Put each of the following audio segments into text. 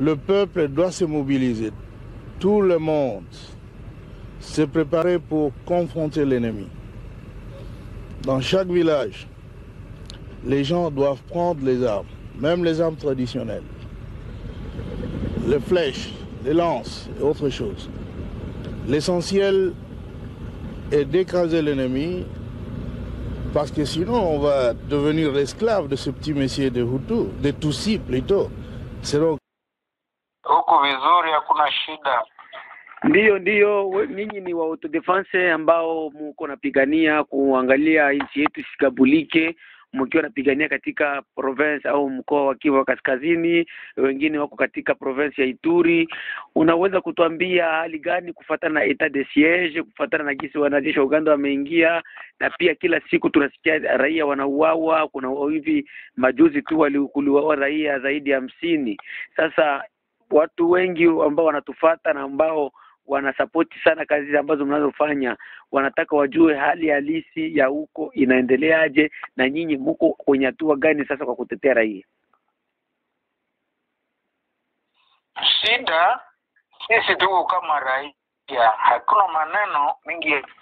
le peuple doit se mobiliser. Tout le monde se préparer pour confronter l'ennemi. Dans chaque village, les gens doivent prendre les armes, même les armes traditionnelles, les flèches, les lances et autres choses. L'essentiel est d'écraser l'ennemi parce que sinon on va devenir l'esclave de ce petit messier de Hutu, de Tutsi plutôt. C'est donc huku vizuri, hakuna shida. Ndiyo, ndiyo, we- ninyi ni wa autodefense ambao muko napigania kuangalia nchi yetu isigabulike, mkiwa napigania katika province au mkoa wa Kivu Kaskazini, wengine wako katika province ya Ituri. Unaweza kutuambia hali gani kufuatana na etat de siege, kufuatana na jinsi wanajeshi wa Uganda wameingia, na pia kila siku tunasikia raia wanauawa. Kuna hivi majuzi tu wali- kuliuawa raia zaidi ya hamsini. Sasa watu wengi ambao wanatufata na ambao wanasapoti sana kazi ambazo mnazofanya, wanataka wajue hali halisi ya huko inaendeleaje, na nyinyi mko kwenye hatua gani sasa kwa kutetea raia? Shida sisi tuko kama raia, hakuna maneno mingi ya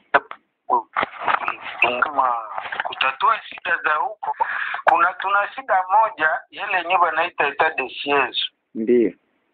kama kutatua shida za huko. Kuna tuna shida moja yale yenyewe wanaita etat de siege. Ndiyo,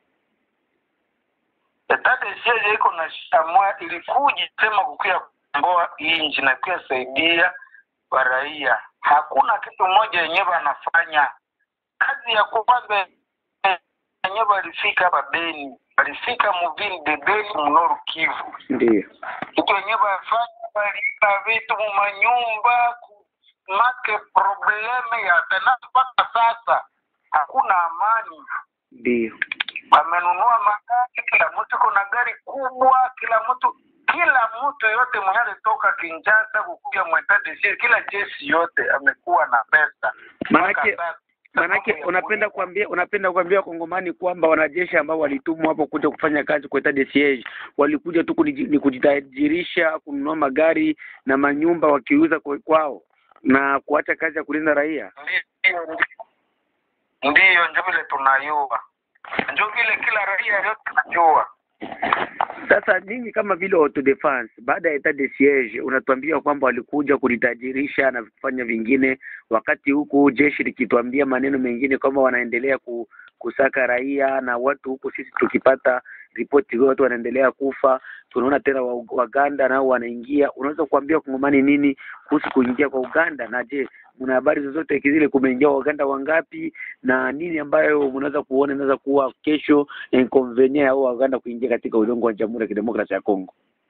Etat de siege iko na shida moja, ilikuja sema kukia komboa inji na pia saidia wa raia. Hakuna kitu moja yenyewe wanafanya. Kazi ya kwanza yenyewe walifika hapa Beni, walifika muvili de Beni mnoru Kivu ndiyo, kitu wenyewe wafanya walipa vitu mumanyumba make probleme ya tena mpaka sasa hakuna amani ndiyo, wamenunua magari kila mtu kuna gari kubwa kila mtu kila mtu yote mwenye alitoka Kinshasa kukuja mwetadesi kila jeshi yote amekuwa na pesa Manake- Mpaka sasa, Manake sababu ya unapenda kulipa. kuambia unapenda kuambia wakongomani kwamba wanajeshi ambao walitumwa hapo kuja kufanya kazi kwa etat de siege walikuja tu kuniji- ni kujitajirisha kununua magari na manyumba wakiuza kwa- kwao na kuacha kazi ya kulinda raia. Ndiyo, ndiyo. ndiyo njo vile tunayua njo vile kila raia yote najua Sasa ninyi kama vile autodefense, baada ya etat de siege, unatuambia kwamba walikuja kulitajirisha na kufanya vingine, wakati huku jeshi likituambia maneno mengine kwamba wanaendelea ku, kusaka raia na watu huku, sisi tukipata ripoti watu wanaendelea kufa, tunaona tena wa- Waganda nao wanaingia. Unaweza kuambia Kongomani nini kuhusu kuingia kwa Uganda? Na je, mna habari zozote zile kumeingia Waganda wangapi na nini ambayo mnaweza kuona inaweza kuwa kesho inconvenient au Waganda kuingia katika udongo wa Jamhuri ya Kidemokrasia ya Kongo?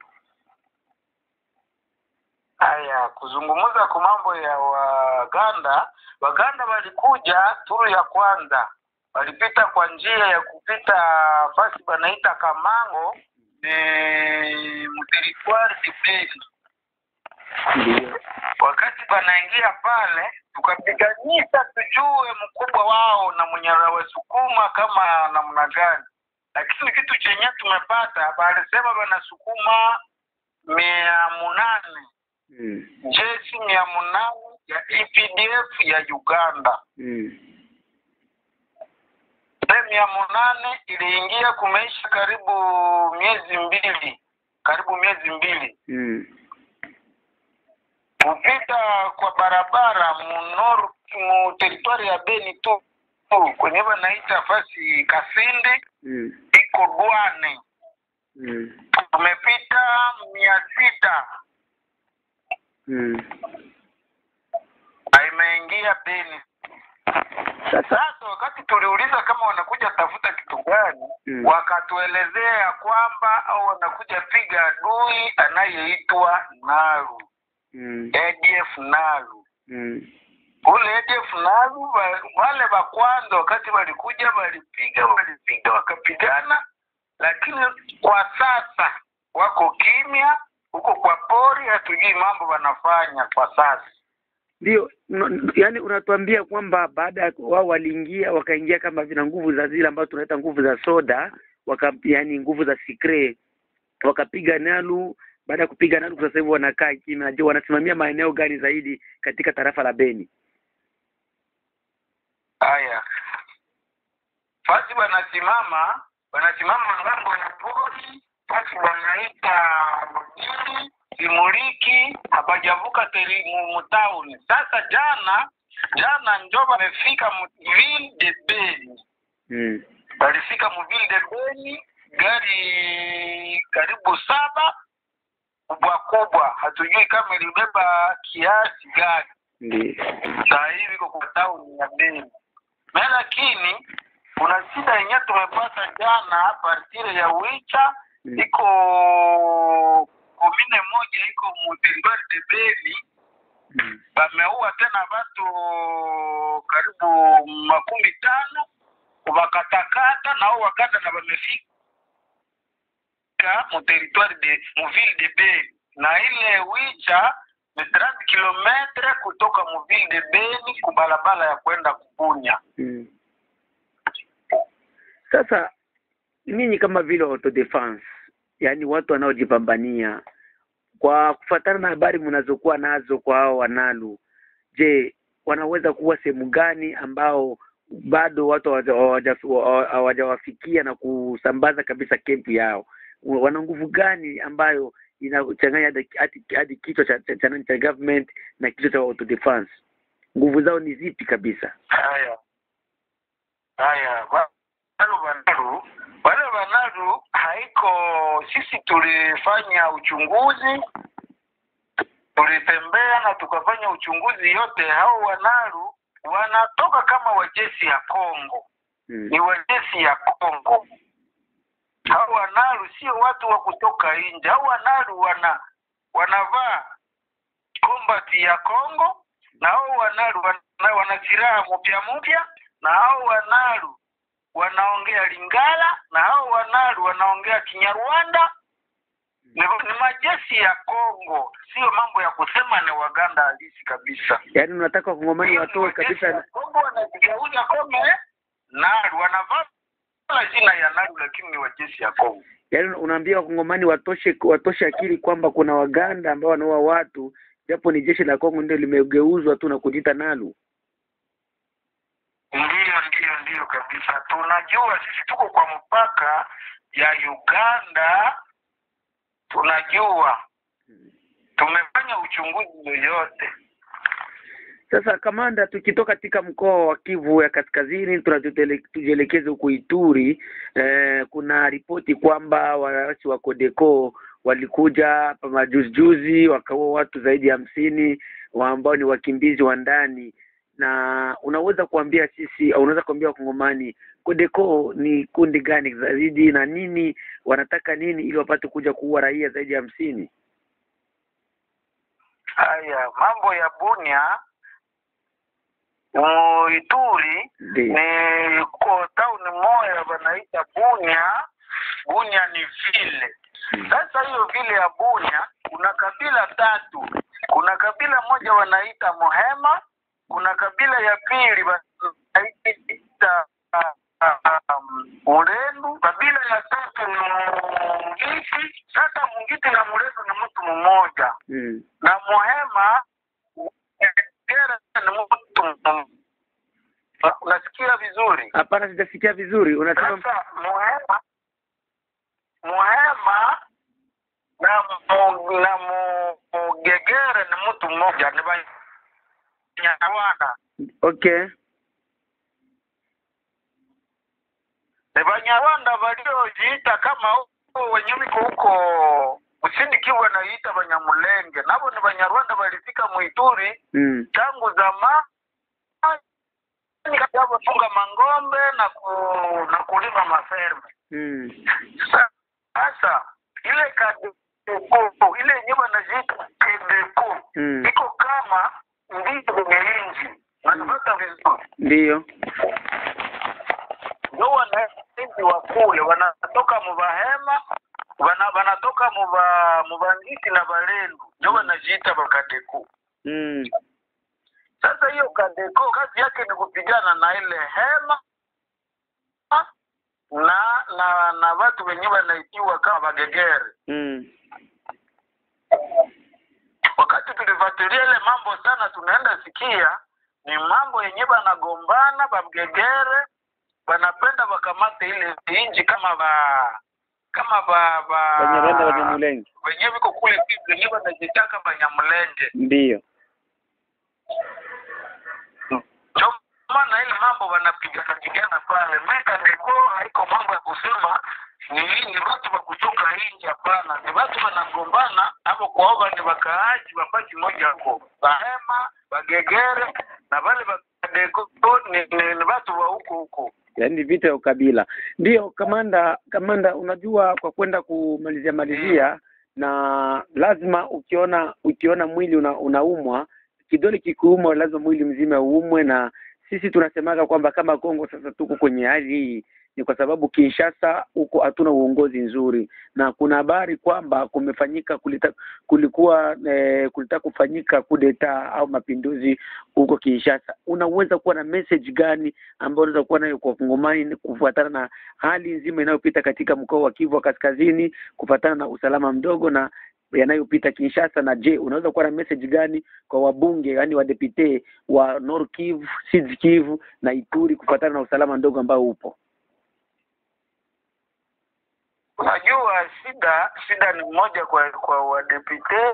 Haya, kuzungumza kwa mambo ya Waganda, Waganda walikuja turu ya kwanza, walipita kwa njia ya kupita fasi banaita Kamango eh, mteritwari Dibeni. Ndio. Wakati banaingia pale, tukapiganyisa tujue mkubwa wao na mwenye wasukuma kama namna gani, lakini kitu chenye tumepata balisema banasukuma mia munane Mm. jeshi mia munane ya EPDF ya Uganda. Mm. Ile mia munane iliingia kumeisha karibu miezi mbili, karibu miezi mbili Mm. kupita kwa barabara munor mu teritwari ya Beni tu tu, kwenye wanaita fasi Kasindi Mm. iko Dwane, Mm. tumepita mia sita Mm. na imeingia Beni. Sasa Sasa wakati tuliuliza kama wanakuja tafuta kitu gani, Mm. wakatuelezea ya kwamba au wanakuja piga adui anayeitwa Naru, mm. ADF Naru. Mm. Ule ADF Naru wa- wale wa kwanza wakati walikuja walipiga, walipiga wakapigana, lakini kwa sasa wako kimya huko kwa pori, hatujui mambo wanafanya kwa sasa. Ndio, no- yaani unatuambia kwamba baada ya wao waliingia wakaingia kama vina nguvu za zile ambazo tunaita nguvu za soda, waka yaani nguvu za sikre, wakapiga Nalu. Baada ya kupiga Nalu, sasa hivi wanakaa kimya. Je, wanasimamia maeneo gani zaidi katika tarafa la Beni? Haya, fasi wanasimama wanasimama ngambo ya pori fasi wanaita mjini simuliki hapajavuka teri mu- mutauni sasa jana jana njo wamefika mu- ville de beni mm. walifika muville de beni gari karibu saba kubwa kubwa hatujui kama ilibeba kiasi gani Ndiyo. saa hivi iko kwa tauni ya Beni. Me lakini kuna shida yenyewe tumepata jana partire ya Wicha Mm. iko komine moja iko mu territoire de Beni, Mm. wameua tena watu karibu makumi tano wakatakata nao wakata na wamefika mu territoire de mu ville de Beni na ile Wicha ni 30 kilometre kutoka mu ville de Beni kubalabala ya kwenda Kubunya. Mm. Sasa ninyi kama vile autodefense, yaani watu wanaojipambania, kwa kufuatana na habari mnazokuwa nazo kwa hao wanalu, je, wanaweza kuwa sehemu gani ambao bado watu hawaja- hawaja- hawajawafikia na kusambaza kabisa kempu yao? Wana nguvu gani ambayo inachanganya hadi- hadi hadi kichwa cha, cha, cha, cha government na kichwa cha autodefense? Nguvu zao ni zipi kabisa? Haya haya, wa- wale wanaru wale wanaru haiko, sisi tulifanya uchunguzi, tulitembea na tukafanya uchunguzi yote. Hao wanaru wanatoka kama wajeshi ya Kongo, Mm. ni wajeshi ya Kongo. Hao wanaru sio watu wa kutoka nje. Hao wanaru wana wanavaa combat ya Kongo na hao wanaru wana, wana silaha mpya mpya, na hao wanaru wanaongea Lingala, na hao wanaru wanaongea Kinyarwanda. Ni, ni majeshi ya Kongo, sio mambo ya kusema ni Waganda halisi kabisa. Yaani unataka wakongomani Hiyo ni watoe majeshi kabisa ya Kongo wanajigeuza kome naru, wanavaa jina ya naru, lakini ni wajeshi ya Kongo. yaani unaambia wakongomani watoshe watoshe akili kwamba kuna waganda ambao wanaua watu japo ni jeshi la Kongo ndio limegeuzwa tu na kujiita nalu. Ndiyo, ndiyo, ndiyo kabisa. Tunajua sisi tuko kwa mpaka ya Uganda, tunajua tumefanya uchunguzi yoyote. Sasa kamanda, tukitoka katika mkoa wa Kivu ya Kaskazini tunatutele- tujielekeze huko Ituri. Eh, kuna ripoti kwamba waasi wa Codeco walikuja hapa majuzi juzi wakaua watu zaidi ya hamsini wa ambao ni wakimbizi wa ndani, na unaweza kuambia sisi au unaweza kuambia wakongomani Codeco ni kundi gani zaidi na nini wanataka nini ili wapate kuja kuua raia zaidi ya hamsini? Haya mambo ya Bunia mu Ituri Ndio. ni ko tauni moya wanaita Bunia. Bunia ni vile sasa. Hiyo vile ya Bunia kuna kabila tatu. Kuna kabila moja wanaita Mohema, kuna kabila ya pili wanaita um, Mulendu, kabila ya tatu ni Mungiti. Sasa Mungiti na Mulendu ni mtu mmoja Mm. na Mohema Gera ni mtu mmoja. Unasikia vizuri? Hapana, sijasikia vizuri. Unasema Sasa Muhema Muhema na mu, na Mugegere ni mtu mmoja, ni Banyarwanda, okay. ni Banyarwanda waliojiita kama huko wenye wiko huko kusini Kivu wanaita Banyamulenge, nabo ni Banyarwanda walifika Muituri Mm. tangu zamani funga mangombe na ku, na kulima maferme Mm. Sasa ile kadeko ile yenyewe wanaziita kedeko Mm. iko kama ndizo kwenye inji, wanapata vizuri, Ndiyo. ndio wananchi wa kule wanatoka mubahema wana, wanatoka muba mubangiti na balendu, ndio wanajiita bakadeko. Mm. Sasa hiyo kadeko kazi yake ni kupigana na ile hema na na na watu wenyewe wanaitiwa kama bagegere. Mm. wakati tulifuatilia ile mambo sana, tunaenda sikia ni mambo yenye banagombana babgegere wanapenda wakamate ile inji kama ba kama ba ba Banyarwanda Banyamulenge wenyewe viko kule wenyewe wanajitaka Banyamulenge ndiyo ndio maana ile mambo wanapigana pigana pale meka ndiko haiko mambo ya kusema ni ni watu wa kutoka nje hapana ni watu wanagombana hapo kwaoga ni wakaaji wa paji moja huko bahema bagegere na wale bakadeko ni, ni, ni watu wa huko huko yaani vita ya ukabila ndiyo kamanda kamanda unajua kwa kwenda kumalizia malizia na lazima ukiona ukiona mwili una, unaumwa kidole kikuumwa lazima mwili mzima uumwe na sisi tunasemaga kwamba kama Kongo sasa tuko kwenye hali hii ni kwa sababu Kinshasa huko hatuna uongozi nzuri, na kuna habari kwamba kumefanyika kulita, kulikuwa eh, kulitaka kufanyika kudeta au mapinduzi huko Kinshasa. Unaweza kuwa na message gani ambayo unaweza kuwa nayo kwa Kongomani kufuatana na hali nzima inayopita katika mkoa wa Kivu wa Kaskazini, kufuatana na usalama mdogo na yanayopita Kinshasa. Na je, unaweza kuwa na message gani kwa wabunge, yaani wadepute wa Nord Kivu, Sud Kivu na Ituri kufuatana na usalama mdogo ambao upo? Unajua shida shida ni moja kwa kwa wadepute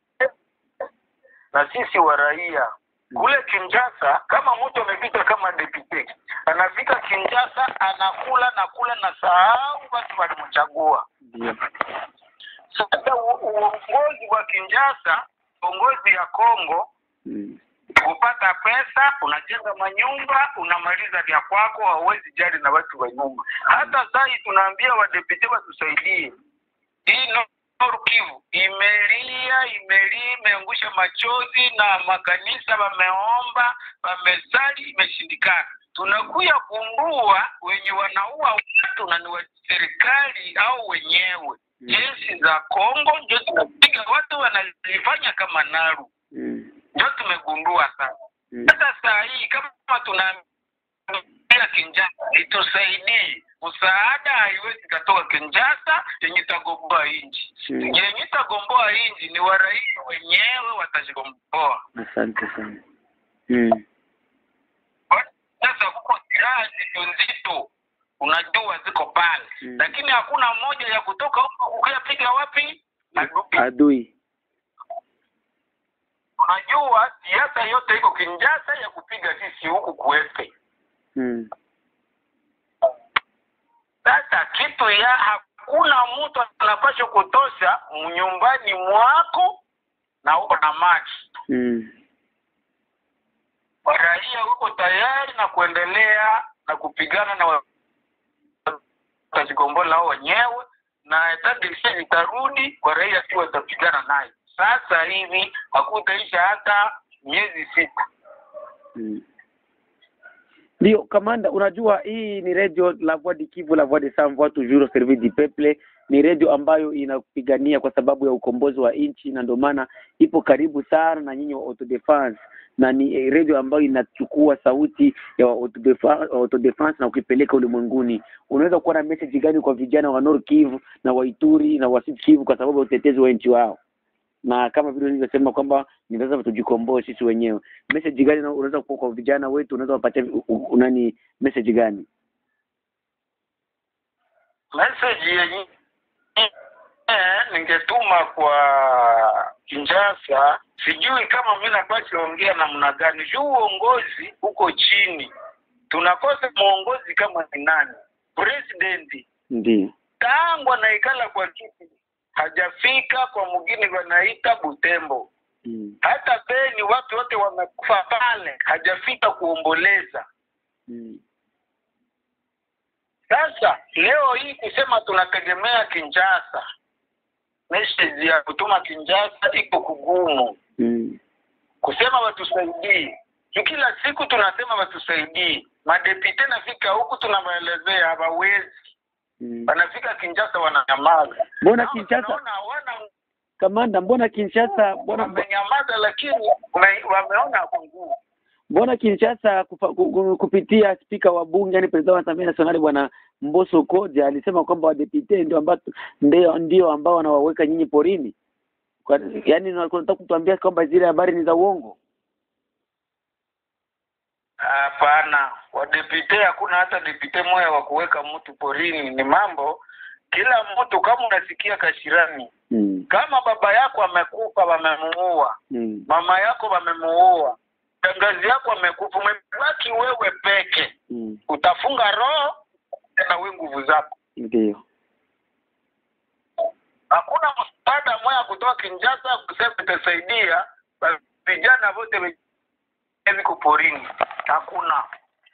na sisi wa raia kule Kinshasa. Kama mtu amepita kama depute, anafika Kinshasa anakula na kula na sahau watu walimchagua. Ndio. Sasa u- uongozi wa Kinshasa, uongozi ya Kongo Mm. kupata pesa, unajenga manyumba, unamaliza vya kwako, hauwezi jali na watu wa nyumba. Hata saa hii tunaambia wadepute watusaidie. Hii Nord Kivu imelia, imelia, imeangusha machozi na makanisa wameomba, wamesali, imeshindikana. Tunakuya kumbua wenye wanaua watu na ni wa serikali au wenyewe jeshi za Kongo ndio zinapiga watu, wanalifanya kama naru Mm. ndio tumegundua sasa. Mm. Sasa saa hii kama tunaambia Kinshasa itusaidie, msaada haiwezi katoka Kinshasa yenye itagomboa nchi Mm. yenye itagomboa nchi ni waraia wenyewe watajigomboa. Asante sana. Mm. Sasa kuko silaha zito nzito, unajua ziko pale Mm. lakini hakuna moja ya kutoka huko ukayapiga wapi adui. Adui. Unajua siasa yote iko Kinshasa ya kupiga sisi huku kuefe Mm. Sasa kitu ya hakuna mtu anapaswa kutosha nyumbani mwako na uko na maji. Mm. Raia uko tayari na kuendelea na kupigana na wa- watajigombola wao wenyewe, na tadisi itarudi kwa raia tu watapigana naye. Sasa hivi hakutaisha hata miezi sita. Mm. Ndio kamanda, unajua hii ni radio la Voix du Kivu, la Voix des Sans Voix toujours au service du peuple. Ni radio ambayo inapigania kwa sababu ya ukombozi wa nchi, na ndio maana ipo karibu sana na nyinyi wa autodefense, na ni eh, radio ambayo inachukua sauti ya wa autodefa- autodefense na ukipeleka ulimwenguni. Unaweza kuwa na message gani kwa vijana wa Nord Kivu na wa Ituri na wa Sud Kivu kwa sababu ya utetezi wa nchi wao? na kama vile nilivyosema kwamba ni lazima tujikomboe sisi wenyewe. Message gani na- unaweza kuwa kwa vijana wetu, unaweza wapatia u- u- nani message gani? message yenye eh, ningetuma kwa Kinshasa, sijui kama mimi napaswa ongea namna gani juu uongozi uko chini, tunakosa mwongozi kama ni nani. President Ndio. tangu anaikala kwa kiti hajafika kwa mgini wanaita Butembo, Mm. hata Beni watu wote wamekufa pale, hajafika kuomboleza. Mm. Sasa leo hii kusema tunategemea Kinshasa, message ya kutuma Kinshasa iko kugumu, Mm. kusema watusaidie. Juu Kila siku tunasema watusaidie, madepite nafika huku tunawaelezea hawawezi, Mm. wanafika Kinshasa wananyamaza. Mbona Nao Kinshasa tunaona hawana kamanda, mbona Kinshasa, mbona wamenyamaza, lakini wame- wameona kwa nguvu. mbona Kinshasa kufa, ku, ku, kupitia spika wa bunge yani president wa Assemblée Nationale bwana Mbosso Koja alisema kwamba wadepite ndio ambao ndio ndio ambao wanawaweka nyinyi porini. Kwa, yani unataka kutuambia kwamba zile habari ni za uongo? Hapana, wadepite hakuna hata depite moya wa kuweka mtu porini. Ni mambo kila mtu, kama unasikia Kashirani, mm. kama baba yako amekufa, wamemuua, Mm. mama yako wamemuua, shangazi yako amekufa, umebaki wewe peke, Mm. utafunga roho na we nguvu zako. Ndio. Hakuna msaada moya kutoka Kinshasa kusema itasaidia ba- vijana wote wenye viko porini, hakuna.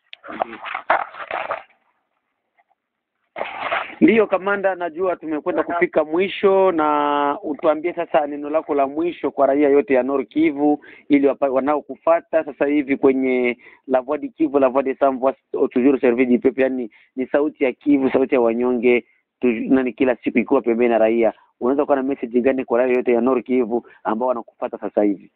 Ndiyo kamanda, najua tumekwenda kufika mwisho, na utuambie sasa neno lako la mwisho kwa raia yote ya Nord Kivu ili wapa- wanaokufata sasa hivi kwenye La Voix du Kivu, La Voix des Sans Voix, toujours service du peuple, yani ni sauti ya Kivu, sauti ya wanyonge tu, nani kila siku ikiwa pembeni na raia. Unaweza kuwa na message gani kwa raia yote ya Nord Kivu ambao wanakufata sasa hivi?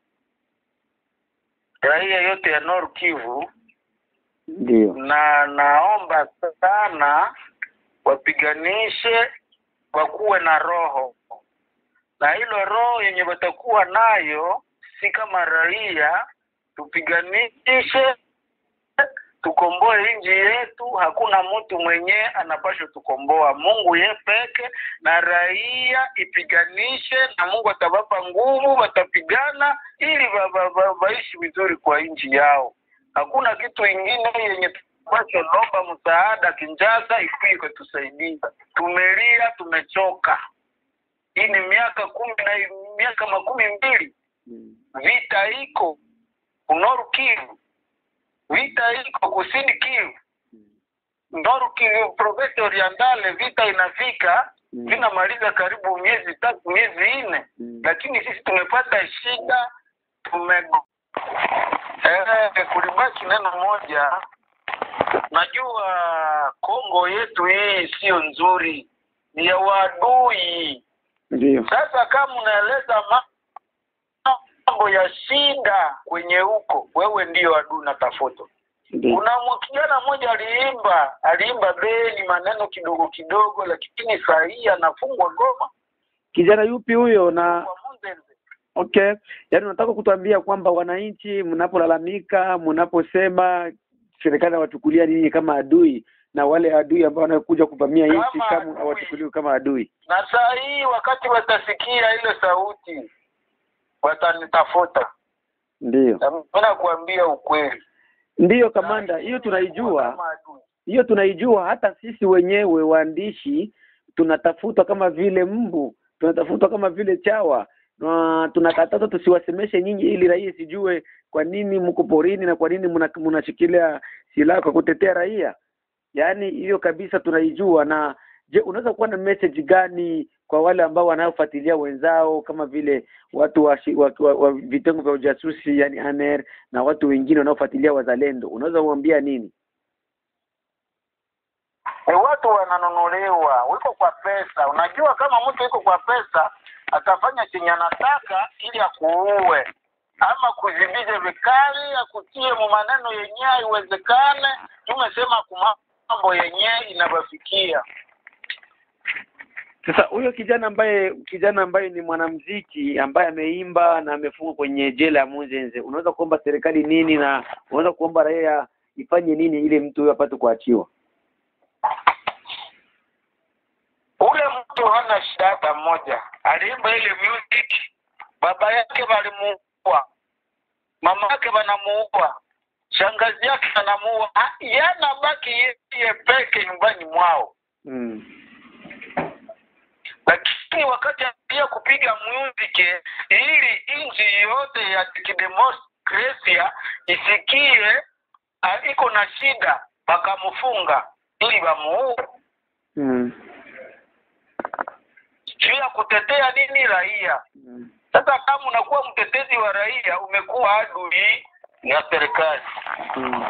Raia yote ya Nord Kivu Ndio. na naomba sana wapiganishe wakuwe na roho na hilo roho yenye watakuwa nayo si kama raia tupiganishe tukomboe nchi yetu hakuna mtu mwenyewe anapashwa tukomboa mungu ye peke na raia ipiganishe na mungu atawapa nguvu watapigana ili wa- wa- wa- waishi vizuri kwa nchi yao hakuna kitu ingine yenye tupashe lomba msaada Kinshasa ikuje kutusaidia. Tumelia, tumechoka. Hii ni miaka kumi na miaka makumi mbili Mm. vita iko Noru Kivu, vita iko kusini Kivu, Noru Kivu province orientale, vita inafika Mm. vinamaliza karibu miezi tatu miezi nne Mm. lakini sisi tumepata shida tume eh, kulibaki neno moja najua Kongo yetu hii sio nzuri ni ya wadui Ndio. sasa kama unaeleza ma- mambo ya shida kwenye huko wewe ndio adui natafuta Ndio. kuna mwa- kijana mmoja aliimba aliimba beni maneno kidogo kidogo lakini saa hii anafungwa Goma Kijana yupi huyo na kwa Munzenze Okay, yaani unataka kutuambia kwamba wananchi mnapolalamika, mnaposema serikali hawachukulia ninyi kama adui na wale adui ambao wanakuja kuvamia nchi Kama kama adui. hawachukuliwi kama adui. na saa hii wakati watasikia ile sauti watanitafuta Ndiyo, Na mimi nakuambia ukweli ndiyo kamanda, hiyo tunaijua, Kama adui. hiyo tunaijua. Hata sisi wenyewe waandishi tunatafutwa kama vile mbu, tunatafutwa kama vile chawa na tunakatazwa tusiwasemeshe nyinyi, ili raia isijue kwa nini mko porini na kwa nini mna- mnashikilia silaha kwa kutetea raia. Yaani hiyo kabisa tunaijua. Na je, unaweza kuwa na message gani kwa wale ambao wanaofuatilia wenzao kama vile watu wa, shi- wa, wa, wa vitengo vya ujasusi yani ANR na watu wengine wanaofuatilia wazalendo, unaweza kuambia nini? E, watu wananunuliwa wiko kwa pesa. Unajua, kama mtu iko kwa pesa atafanya chenye anataka ili akuue ama kuzibije vikali, akutie mu maneno yenyewe haiwezekane. Tumesema kuma mambo yenyewe inawafikia. Sasa huyo kijana ambaye kijana ambaye ni mwanamuziki ambaye ameimba na amefungwa kwenye jela ya Munzenze, unaweza kuomba serikali nini na unaweza kuomba raia ifanye nini ili mtu huyo apate kuachiwa? Ule mtu hana shida hata mmoja, aliimba ile music, baba yake walimuua, mama yake wanamuua, shangazi yake anamuua, Ah, yana baki yeye peke nyumbani mwao. Mm. lakini wakati pia kupiga muziki ili nchi yote ya kidemokrasia isikie ah, iko na shida wakamfunga ili wamuue Mm. juu ya kutetea nini raia Mm. sasa kama unakuwa mtetezi wa raia umekuwa adui ya serikali Mm.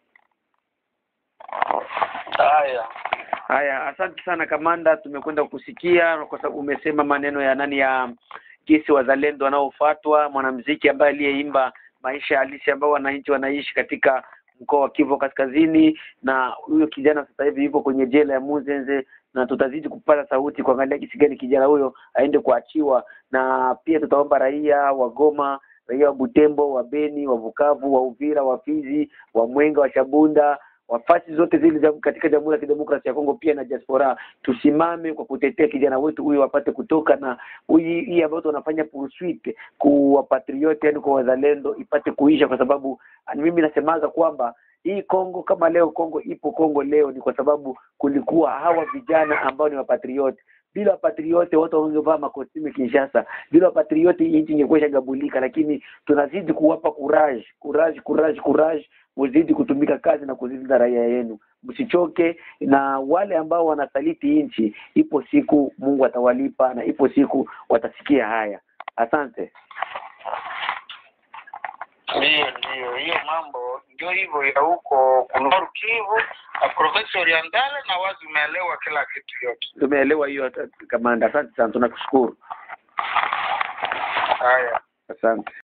haya Haya, asante sana kamanda, tumekwenda kusikia kwa sababu umesema maneno ya nani ya jinsi wazalendo wanaofuatwa, mwanamuziki ambaye aliyeimba maisha halisi ambayo wananchi wanaishi katika mkoa wa Kivu Kaskazini, na huyo kijana sasa hivi yupo kwenye jela ya Muzenze, na tutazidi kupata sauti kuangalia jinsi gani kijana huyo aende kuachiwa, na pia tutaomba raia wa Goma raia wa Butembo, wa Beni, wa Bukavu, wa Uvira, wa Fizi, wa Mwenga, wa Shabunda, wafasi zote zile za katika Jamhuri ya Kidemokrasia ya Kongo pia na diaspora, tusimame kwa kutetea kijana wetu huyu wapate kutoka na hii hii ambayo tunafanya pursuit kwa patrioti, yani kwa wazalendo ipate kuisha, kwa sababu mimi nasemaga kwamba hii Kongo kama leo Kongo ipo Kongo leo ni kwa sababu kulikuwa hawa vijana ambao ni wapatrioti. Bila wapatrioti watu wangevaa makostimi Kinshasa. Bila wapatrioti hii nchi ingekuwa ishagabulika, lakini tunazidi kuwapa courage, courage, courage, courage, muzidi kutumika kazi na kuzilinda raia yenu, msichoke. Na wale ambao wanasaliti nchi, ipo siku Mungu atawalipa na ipo siku watasikia haya. Asante. Ndiyo, ndiyo, hiyo mambo ndio hivyo ya huko Nord Kivu na province Orientale, na wazi umeelewa kila kitu yote. Tumeelewa hiyo kamanda. Asante sana, tunakushukuru. Haya. Asante.